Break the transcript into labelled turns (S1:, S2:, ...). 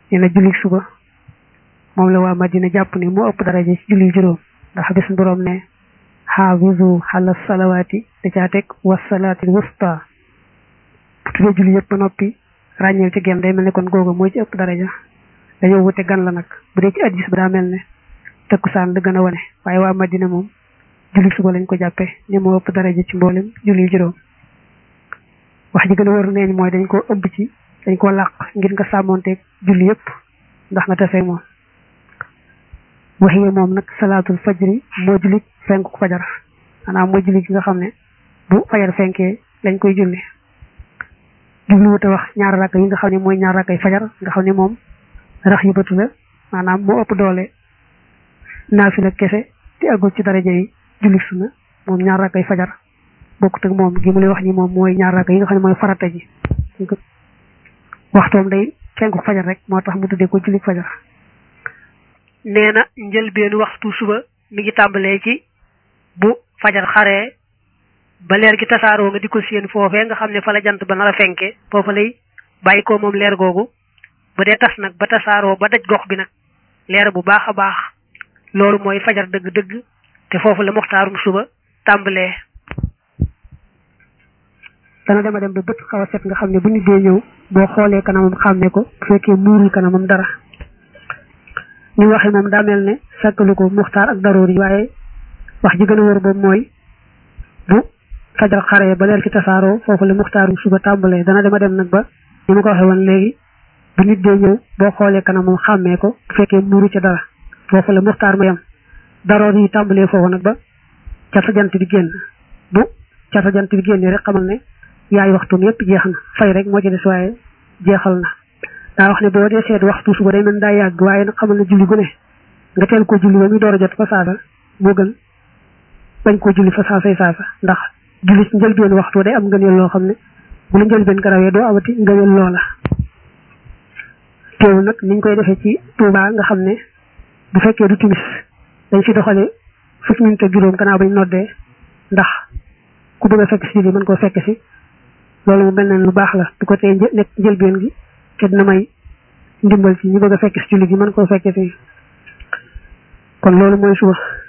S1: nee na julli suba moom la waa Madina jàpp ne moo ëpp daraja ci julli juróom ndax bis borom ne xaafizu xala salawaati da caa teg wasalaati wusta bu tuddee julli yëpp ba noppi ràññeel ci genn day mel ne kon googu mooy ci ëpp daraja dañoo wute gan la nag bu dee ci addis ba daa mel ne takkusaan la gën a wane waaye waa Madina moom julli suba lañ ko jàppe ne moo ëpp daraja ci mboolem julli juróom wax ji gën a wër neeñ mooy dañ koo ëmb ci dañ koo làq ngir nga sàmmonteeg julli yëpp ndax nga tafee moom waxiye moom nag salaatul fajri moo julli fenku fajar maanaam moo julli gi nga xam ne bu fajar fenkee lañ koy julli jublu wute wax ñaar rakk yi nga xam ne mooy ñaar rakkay fajar nga xam ne moom rax yu batu la maanaam moo ëpp doole naafila kese te agul ci daraja yi julli sunna moom ñaar rakkay fajar bokkut ak moom gi mu lay wax ni moom mooy ñaar rakk yi nga xam ne mooy farata ji waxtoom day fenku fajar rek moo tax mu tuddee ko julli fajar nee na njëlbeenu waxtu suba mi ngi tàmbalee ci bu fajar xaree ba leer gi tasaaroo nga di ko séen foofee nga xam ne fa la jant ba nar a fenke foofa lay bàyyi ko moom leer googu bu dee tas nag ba tasaaroo ba daj gox bi nag leer bu baax a baax loolu mooy fajar dëgg-dëgg te foofu la muxtaarum suba tàmbalee dana dema dem ba bët xaw a set nga xam ne bu nit dee ñëw boo xoolee kanamam xàmme ko bu fekkee muurul kanamam dara ñu waxe moom daa mel ne sàkkalu ko muxtaar ak daroor yi waaye wax ji gën a wër boobu mooy bu fajar xaree ba leer ci tasaaroo foofu la muxtaarum suba tàmbalee dana dema dem nag ba ni ma ko waxee woon léegi bu nit dee ñëw boo xoolee kanamam xàmmee ko bu fekkee muuru ca dara foofu la muxtaar ma yam daroor yi tàmbalee foofu nag ba cata jant bi génn bu cata jant bi génnee rek xamal ne yaay waxtum yépp jeex na fay rek moo ci des waaye jeexal na daa wax ne boo dee seet waxtu suba day mel daa yàgg waaye nag xamal ne julli gu ne nga teel koo julli ba muy door a jot fa saasa moo gën bañ koo julli fa saasay saasa ndax julli ci njëlbeen waxtu day am ngëneel loo xam ne bu la njëlbeen garawee doo amati ngëneel loola teewul nag niñ koy defee ci Tuubaa nga xam ne bu fekkee du timis dañ fi doxale fukki minute ak juróom gannaaw bañ noddee ndax ku bëgg a fekk si julli mën koo fekk si loolu mu mel ne lu baax la du ko tey nekk njëlbeen gi te dina may ndimbal ci ñu bëgg a fekk si julli gi mën koo fekk si kon loolu mooy suba